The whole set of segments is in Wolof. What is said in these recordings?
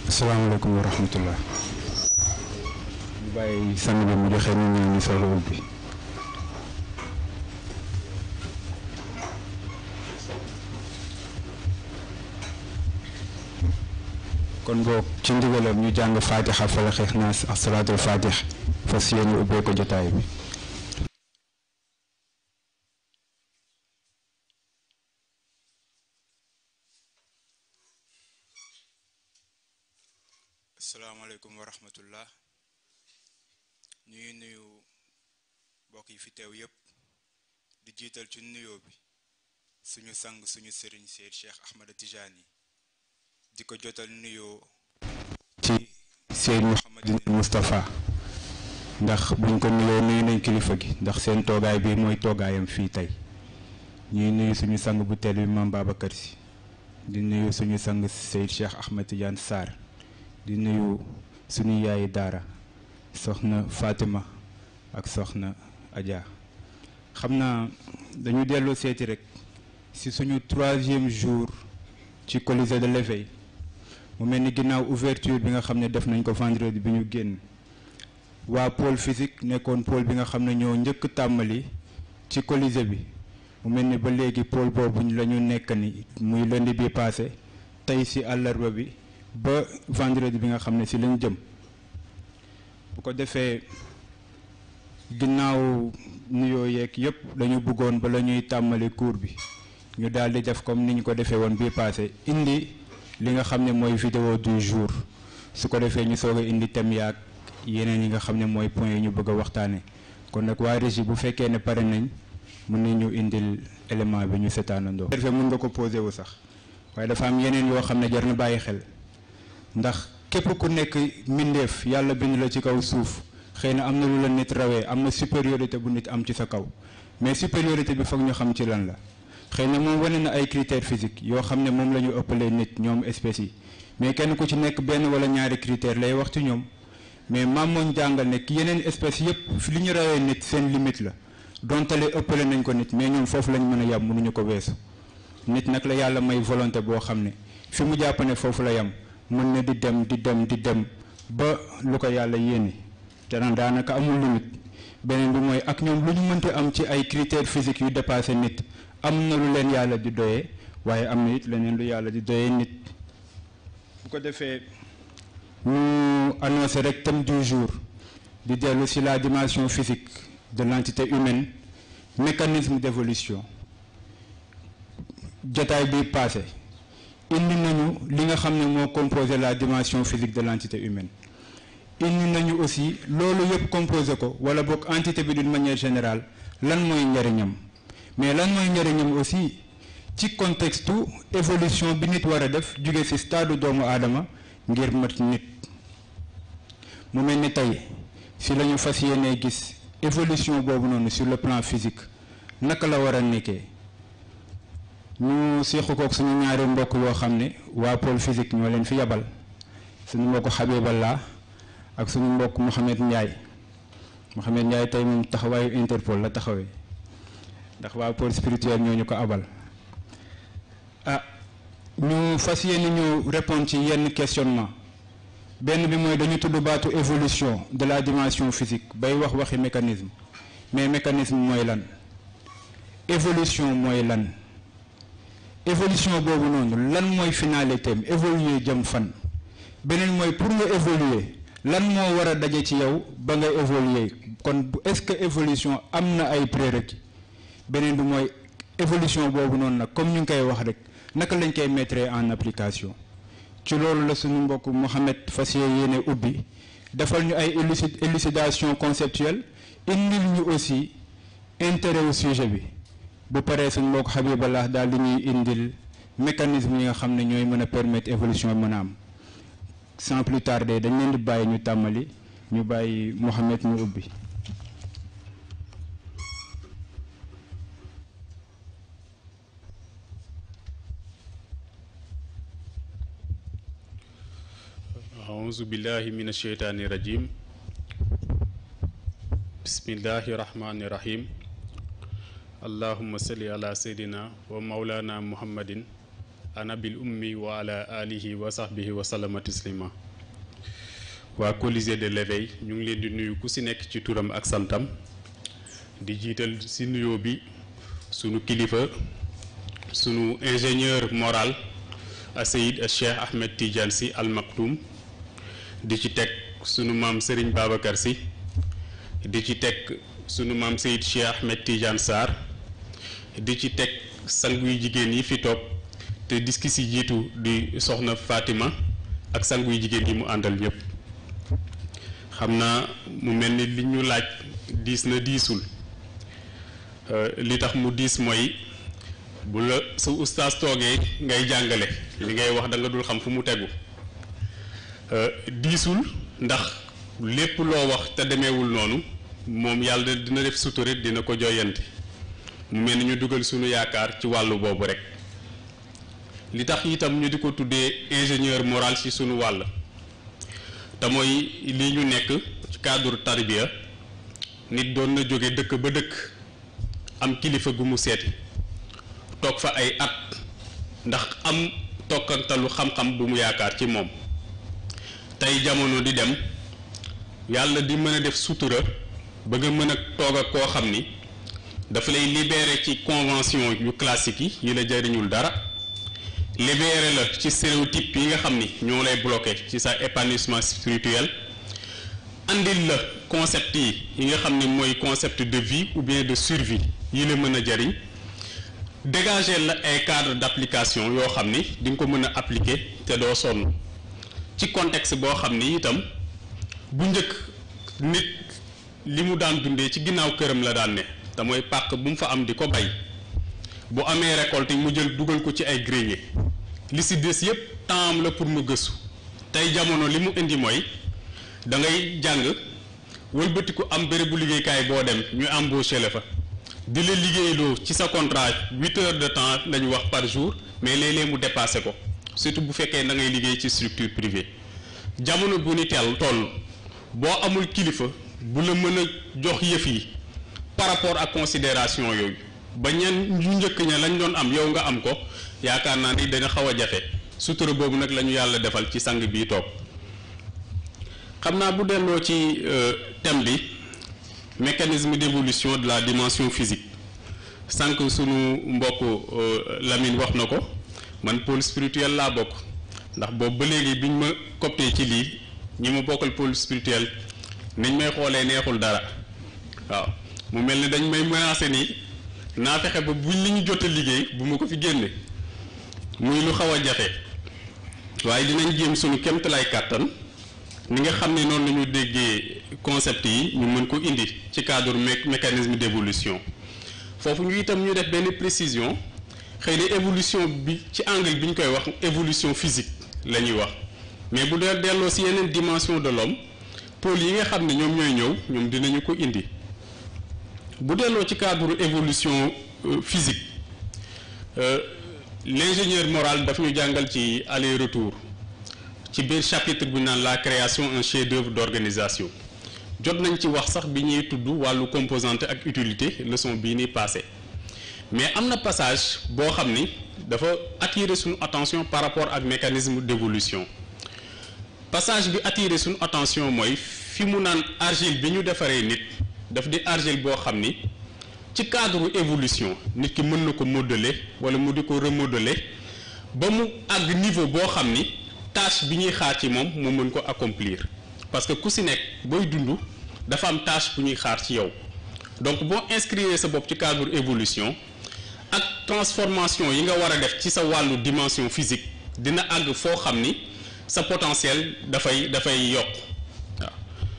asalaamaaleykum wa rahmatullah ñu bàyyi sang bi mu joxe nit ñi ñu soog a ubbi kon boog ci ndigalam ñu jàng fatiha falaxeex naas ak salaatul fatih fas yéene ubbee ko jotaay bi asalaamaaleykum wa rahmatullah ñu ngi nuyu mbokk yi fi teew yépp di jiital ci nuyoo bi suñu sang suñu sëriñ Seyd Cheikh Ahmada Tijani di ko jotal nuyoo ci Seyd Mouhamadinil Moustapha ndax buñ ko nuyoo nuyu nañ kilifa gi ndax seen toogaay bi mooy toogaayam fii tey ñuy nuyu suñu sang bu teel bi Maam Babacar Si di nuyu suñu sang Seyd Cheikh Ahmed Tidiane Sarr di nuyu suñu yaayi daara soxna Fatima ak soxna Adja xam naa dañu dellu seeti rek ci suñu troisième jour ci Colisée de l'éveil mu mel ni ginnaaw ouverture bi nga xam ne def nañ ko vendredi bi ñu génn waa pôle physique nekkoon pôle bi nga xam ne ñoo njëkk tàmmali ci Colisée bi mu mel ni ba léegi pôle boobu la ñu nekk ni muy lundi bi passé tey ci àllarba bi ba vendredi bi nga xam ne ci lañ jëm bu ko defee ginnaaw nuyoo yeeg yëpp dañu bëggoon ba la ñuy tàmmali cours bi ñu daal di def comme ni ñu ko defee woon bii passé indi li nga xam ne mooy vidéo du jour su ko defee ñu soog a indi thème yaag yeneen yi nga xam ne mooy point yi ñu bëgg a waxtaane kon nag waa régie bu fekkee ne pare nañ mën nañu indil élément bi ñu seetaanandoo. defee mën nga ko posé wu sax waaye dafa am yeneen yoo xam ne jar na bàyyi xel ndax képp ku nekk mbindeef yàlla bind la ci kaw suuf xëy na am na lu la nit rawee am na supériorité bu nit am ci sa kaw mais supériorité bi foog ñu xam ci lan la xëy na moom wane na ay critères physiques yoo xam ne moom la ñu ëppalee nit ñoom espèces yi mais kenn ku ci nekk benn wala ñaari critères lay wax ci ñoom mais maam mooñ jàngal ne ki yeneen espèces yépp li ñu rawee nit seen limite la donte le ëppale nañ ko nit mais ñoom foofu lañ mën a yam mënuñu ko weesu nit nag la yàlla may volonté boo xam ne fi mu jàpp ne foofu la yam mën na di dem di dem di dem ba lu ko yàlla yéene te nag daanaka amul limite beneen bi mooy ak ñoom lu ñu mënti am ci ay critères physiques yu dépassé nit am na lu leen yàlla di doyee waaye am na it leneen lu yàlla di doyee nit bu ko defee ñu annoncé rek thème du jour di dellu ci la dimension physique de l'entité humaine mécanisme d'évolution jotaay bi passé indi nañu li nga xam ne moo composé la dimension physique de l'entité humaine indi nañu aussi loolu yëpp composé ko wala boog entité bi d'une manière générale lan mooy njariñam mais lan mooy njariñam aussi ci contexte évolution bi nit war a def jóge ci stade doomu aadama ngir mat nit mu mel ni tey ci la ñu fas yéenee gis évolution boobu noonu sur le plan physique naka la war a nekkee ñu seexu kook suñu ñaari mbokk yoo xam ne waa pôle physique ñoo leen fi yabal suñu mbokk Habiballah ak suñu mbokk Mouhamed Ndiaye Mouhamed Ndiaye tey moom taxawaayu Interpol la taxawee ndax waa pôle spirituel ñoo ñu ko abal ah ñu fas yéene ñu répondre ci yenn questionnement benn bi mooy dañu tudd baatu évolution de la dimension physique bay wax waxi mécanisme mais mécanisme mooy lan évolution mooy lan évolution boobu noonu lan mooy finalité am évoluer jëm fan beneen mooy pour nga évoluer lan moo war a daje ci yow ba nga évoluer kon est-ce que évolution am na ay prérequis beneen bi mooy évolution boobu noonu nag comme ñu ngi koy wax rek naka lañ koy mettre en application ci loolu la suñu mbokk Mohamed fas yéene ubbi defal ñu ay élucid élucidation conceptuelle indil ñu aussi intérêt au sujet bi bu paree suñu mbokk Habiballah daal di ñuy indil mécanisme yi nga xam ne ñooy mën a permettre évolution mën a am sans plus tarder dañ leen di bàyyi ñu tàmmali ñu bàyyi Mohamed mu ubbi. أعوذ بالله من الشيطان الرجيم بسم الله الرحمن الرحيم اللهم صل على سيدنا ومولانا محمد anabil ummi wa ala alihi wa sahbihi wa sallama taslima waa Colisée de l'éveil ñu ngi leen di nuyu ku si nekk ci turam ak santam di jiital si nuyoo bi sunu kilifa sunu ingénieur moral a Seyid Cheikh Ahmed Tidiane Sy Al Maktoum di ci teg sunu maam Serigne Babacar Sy di ci teg sunu maam Seyid Cheikh Ahmed Tidiane Sarr di ci teg sangu yu jigéen yi fi toog te diski si jiitu di soxna Fatima ak sangu yu jigéen yi mu àndal ñëpp xam naa mu mel ni li ñu laaj diis na diisul li tax mu diis mooy bu la sa ustaas toogee ngay jàngale li ngay wax da nga dul xam fu mu tegu diisul ndax lépp loo wax te demeewul noonu moom yàlla dina def sutura dina ko joyante mu mel ni ñu dugal sunu yaakaar ci wàllu boobu rek li tax itam ñu di ko tuddee ingénieur moral ci sunu wàll te mooy lii ñu nekk ci cadre tarbiya nit doon na jóge dëkk ba dëkk am kilifa gu mu seeti toog fa ay at ndax am tokkantalu xam-xam bu mu yaakaar ci moom tey jamono di dem yàlla di mën a def sutura ba nga mën a toog ak koo xam ni dafa lay libérer ci convention yu classique yi yi la jëriñul dara libérer la ci stéréotype yi nga xam ni ñoo lay bloqué ci sa épanouissement spirituel andil la concept yi yi nga xam ni mooy concept de vie ou bien de survie yi la mën a jëriñ dégager la ay cadre d'application yoo xam ni di nga ko mën a appliquer te doo sonn ci contexte boo xam ni itam bu njëkk nit li mu daan dundee ci ginnaaw këram la daan ne te mooy pàq bu mu fa am di ko bay bu amee récolte mu jël dugal ko ci ay grenier li si des yépp temps am la pour mu gëstu tey jamono li mu indi mooy da ngay jàng wëlbatiku am bérébu liggéeykaay boo dem ñu embauché la fa di la liggéeyloo ci sa contrat huit heures de temps la ñu wax par jour mais léeg-léeg mu dépassé ko surtout bu fekkee da ngay liggéey ci structure privée jamono bu ni teel toll boo amul kilifa bu la mën a jox yëf yi par rapport ak considération yooyu ba ñan ñu njëkk ña lañ doon am yow nga am ko yaakaar naa ni dana xaw a jafe sutura boobu nag la ñu yàlla defal ci sang bii toog xam naa bu delloo ci thème bi mécanisme d'évolution de la dimension physique sànq sunu mbokk Lamine wax na ko man pôle spirituel laa bokk ndax boobu ba léegi biñ ma coptee ci lii ñi ma bokkal pôle spirituel niñ may xoolee neexul dara waaw mu mel ni dañ may menacé ni naa fexe ba buñ li ñu jot a liggéey bu ma ko fi génne muy lu xaw a jafe waaye dinañ jéem sunu kéemtalaay kàttan ni nga xam ne noonu la ñu déggee concept yi ñu mën ko indi ci cadre mécanisme d'évolution foofu ñu itam ñu def benn précision xëy na évolution bi ci angle bi ñu koy wax évolution physique la ñuy wax mais bu dee delloo ci yeneen dimension de l'homme pôle yi nga xam ne ñoom ñooy ñëw ñoom dinañu ko indi bu delloo ci cadre évolution physique l'ingénieur moral daf ñu jàngal ci aller-retour ci biir chapitre bu ñu naan la création un chef-d'œuvre d'organisation jot nañ ci wax sax bi ñuy tudd wàllu composante ak utilité leçon bii ni passé mais am na passage boo xam ni dafa attirer suñu attention par rapport ak mécanisme d'évolution passage bi attirer suñu attention mooy fi mu naan argile bi ñu defaree nit daf di argile boo xam ni ci cadre évolution nit ki mën na ko modeler wala mu di ko remodeler ba mu àgg niveau boo xam ni tâche bi ñuy xaar ci moom mu mën ko accomplir parce que ku si nekk booy dund dafa am tâche bu ñuy xaar ci yow donc boo inscrire sa bopp ci cadre évolution ak transformation yi nga war a def ci sa wàllu dimension physique dina àgg foo xam ni sa potentiel dafay dafay yokk waaw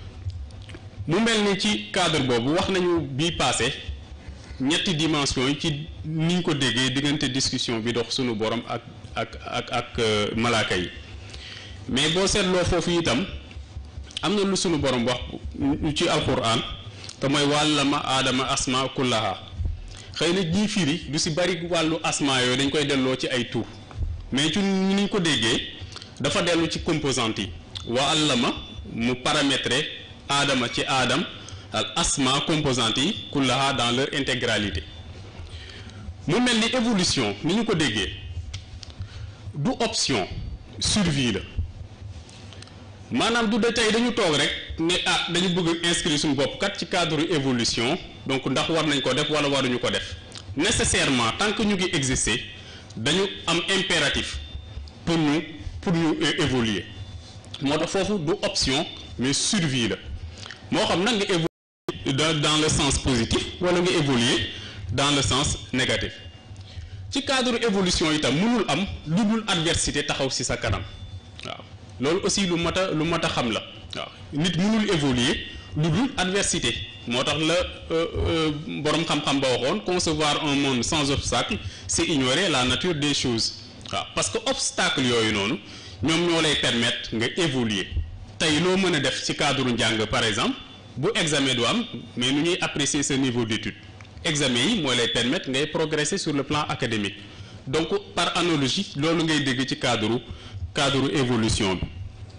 mu mel ni ci cadre boobu wax nañu bii passé ñetti dimension yi ci ni ñu ko déggee diggante discussion bi dox sunu borom ak ak ak ak malaaka yi mais boo seetloo foofu itam am na lu sunu borom wax ci alquran te mooy wàllama aadama asma kullaha xëy na ñii firi du si bari wàllu asma yooyu dañ koy delloo ci ay tur mais ci ni ñu ko déggee dafa dellu ci composante yi wa allama mu paramétrer aadama ci aadam al asma composante yi kullaha dans leur intégralité mu mel ni évolution ni ñu ko déggee du option survie la maanaam du de tey dañu toog rek ne ah dañu bëgg inscrire suñu bopp kat ci cadre évolution donc ndax war nañ ko def wala waruñu ko def nécessairement tant que ñu ngi exister dañu am impératif pour ñu pour ñu évoluer moo tax foofu du option mais survie la moo xam nag nga évoluer dans le sens positif wala nga évoluer dans le sens négatif ci cadre évolution itam mënul am lu dul adversité taxaw ci sa kanam waaw loolu aussi lu mat a lu mat a xam la waaw nit mënul évoluer lu dul adversité moo tax la boroom xam-xam ba waxoon concevoir un monde sans obstacle c'est ignorer la nature des choses waaw parce que obstacle yooyu noonu ñoom ñoo lay permettre nga évoluer tey loo mën a def ci cadre njàng par exemple bu examen du am mais nu ñuy apprécier ce niveau d'étude examen yi moo lay permettre ngay progresser sur le plan académique donc par analogie loolu ngay dégg ci cadre cadre évolution bi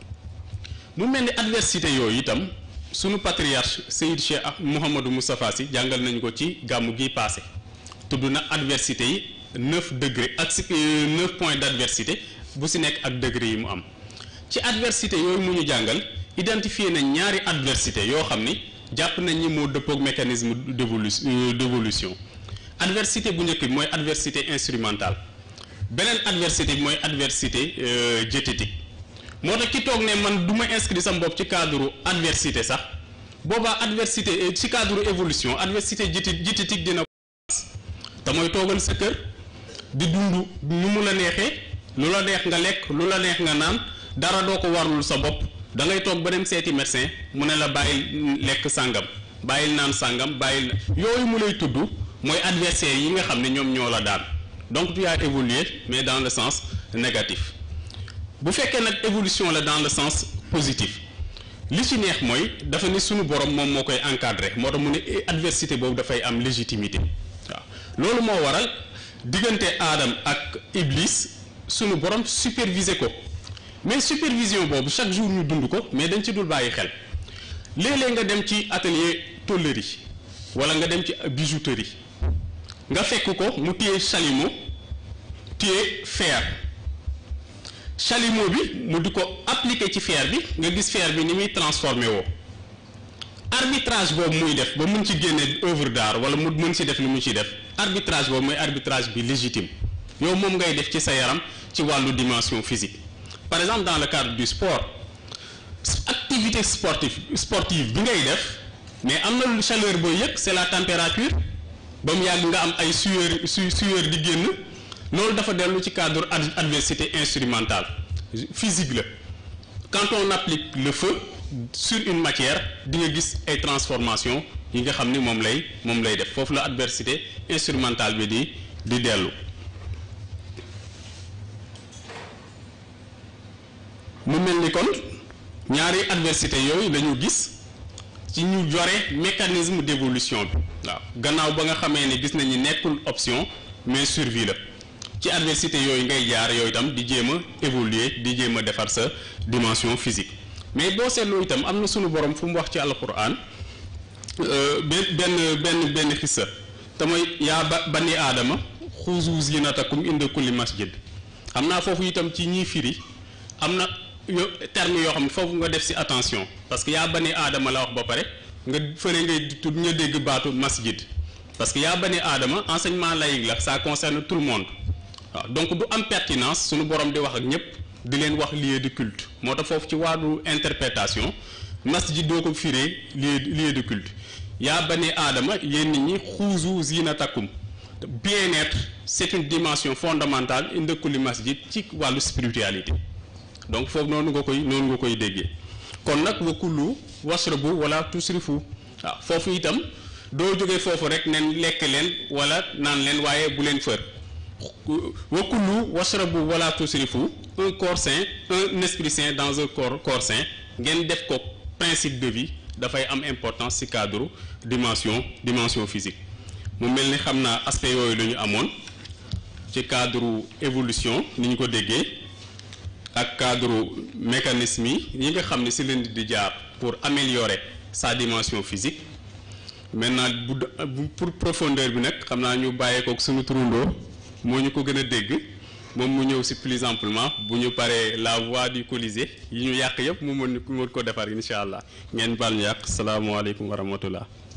mu mel ni adversité yooyu itam sunu patriarche Seyyid Cheikh Mouhamadou Moustapha Sy jàngal nañu ko ci gàmmu gi passé tudd na adversité yi neuf degré ak neuf points d'adversité bu si nekk ak degré yi mu am ci adversité yooyu mu ñu jàngal identifier nañ ñaari adversité yoo xam ni jàpp nañ ni moo dëppook mécanisme d'évolution d'évolution adversité bu njëkk bi mooy adversité instrumentale beneen adversité bi mooy adversité diététique moo tax ki toog ne man du ma inscrire sama bopp ci cadre adversité sax boobaa adversité ci cadre évolution adversité diététique dina ko te mooy toogal sa kër di dund nu mu la neexee lu la neex nga lekk lu la neex nga naan dara doo ko warlul sa bopp da ngay toog ba dem seeti médecin mu ne la bàyyil lekk sàngam bàyyil naan sàngam bàyyil yooyu mu lay tudd mooy adversaire yi nga xam ne ñoom ñoo la daan donc tu as évolué mais dans le sens négatif bu fekkee nag évolution la dans le sens positif li ci neex mooy dafa ne sunu borom moom moo koy encadrer moo tax mu ne adversité boobu dafay am légitimité waaw loolu moo waral diggante Adam ak Iblis sunu borom superviser ko mais supervision boobu chaque jour ñu dund ko mais dañ ci dul bàyyi xel léeg-léeg nga dem ci atelier tôlerie wala nga dem ci bijouterie nga fekk ko mu téye chalumeau téye fer chalumeau bi mu di ko appliquer ci fer bi nga gis fer bi ni muy transformé woo arbitrage boobu muy def ba mun ci génne œuvre d'art wala mu mën ci def li mu ci def arbitrage boobu mooy arbitrage bi légitime yow moom ngay def ci sa yaram ci wàllu dimension physique par exemple dans le cadre du sport activité sportive sportive bi ngay def mais am na lu chaleur booy yëg c'est la température ba mu yàgg nga am ay sueur su sueur di génn loolu dafa dellu ci cadre adversité instrumentale physique la quand on applique le feu sur une matière di nga gis ay transformation yi nga xam ni moom lay moom lay def foofu la adversité instrumentale bi di di dellu mu mel ni kon ñaari adversité yooyu lañu gis ci ñu yore mécanisme d'évolution bi waaw gannaaw ba nga xamee ne gis nañu nekkul option mais survie la ci adversité yooyu ngay jaar yooyu itam di jéem a évoluer di jéem a defar sa dimension physique mais boo seetloo itam am na sunu borom fu mu wax ci alquran benn benn benn benn xissa te mooy yaa ba bani aadama xuzu zinatakum inda kulli masjid xam naa foofu itam ci ñiy firi am na yo terme yoo xam ne foofu nga def ci attention parce que yaa bani aadama la wax ba pare nga fëre ngay tudd nga dégg baatu masjid parce que yaa bani aadama enseignement laïque la ça concerne tout le monde waaw donc du am pertinence suñu borom di wax ak ñëpp di leen wax lieu de culte moo tax foofu ci wàllu interprétation masjid doo ko firee lieu lieu de culte yaa bani aadama yéen nit ñi xuuzu zinatakum bien-être c'est une dimension fondamentale inda kulli masjid ci wàllu spiritualité donc foofu noonu nga koy noonu nga koy déggee kon nag wa kullu washrabu wala tusrifu waaw foofu itam doo jógee foofu rek nen lekk leen wala naan leen waaye bu leen fër wa kullu washrabu wala tusrifu un corps sain un esprit sain dans un corps corps sain ngeen def ko principe de vie dafay am importance ci cadre dimension dimension physique mu mel ni xam naa aspect yooyu la ñu amoon ci cadre évolution ni ñu ko déggee ak cadre mécanisme yi yi nga xam ne ci leen di jaar pour améliorer sa dimension physique maintenant bu pour profondeur bi nag xam naa ñu bàyyeekook suñu turundoo moo ñu ko gën a dégg moom mu ñëw si plus amplement bu ñu paree la voie du Colisée yi ñu yàq yëpp mu mën mën ko defar incha allah ngeen baal ñu yàq salaamaaleykum wa rahmatullah